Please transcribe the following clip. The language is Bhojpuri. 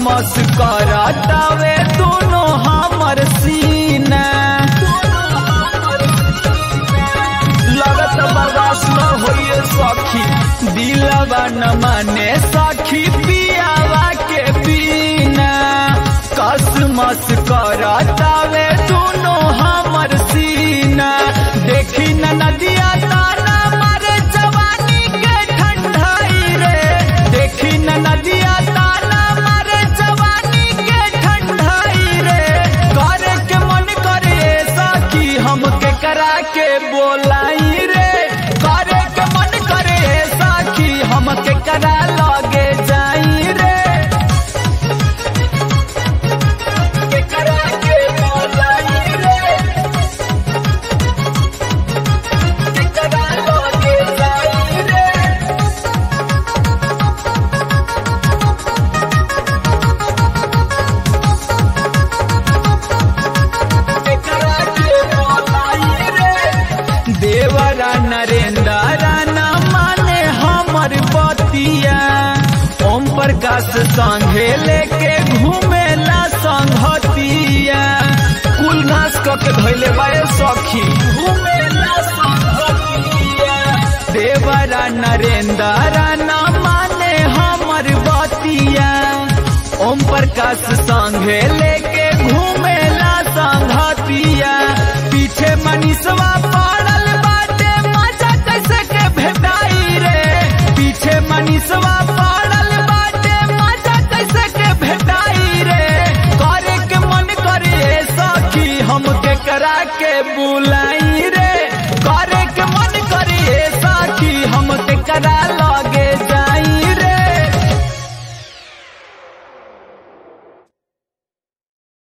मस करतावे दोनों हमर सीना लगत बर्दाश्त न होइए सखी दिलवा न माने सखी पियावा के बिना कसमस करतावे दोनों हमर सीना देखी न नदिया ताना मारे जवानी के ठंडाई रे देखी न नदिया ताना मारे जवानी के ठंडाई रे करे के मन करे सखी हमके करा के बोलाई रे करे के मन करे सखी हमके करा लगे जाई रे के करा के बोलाई रे के करा लगे जाई रे देवरा नरेंद्र राना माने हमर बतिया ओम प्रकाश संघे लेके घूमेला संघतिया कुल घास क के धैले बाए सखी घूमेला संघतिया देवरा नरेंद्र राना माने हमर बतिया ओम प्रकाश संघे लेके घूमेला संघतिया पीछे मनीषवा पड़ल बाटे मजा कैसे के भेटाई रे पीछे मनीषवा पड़ल बाटे मजा कैसे के भेटाई रे करे के मन करे सखी हमके करा के बुला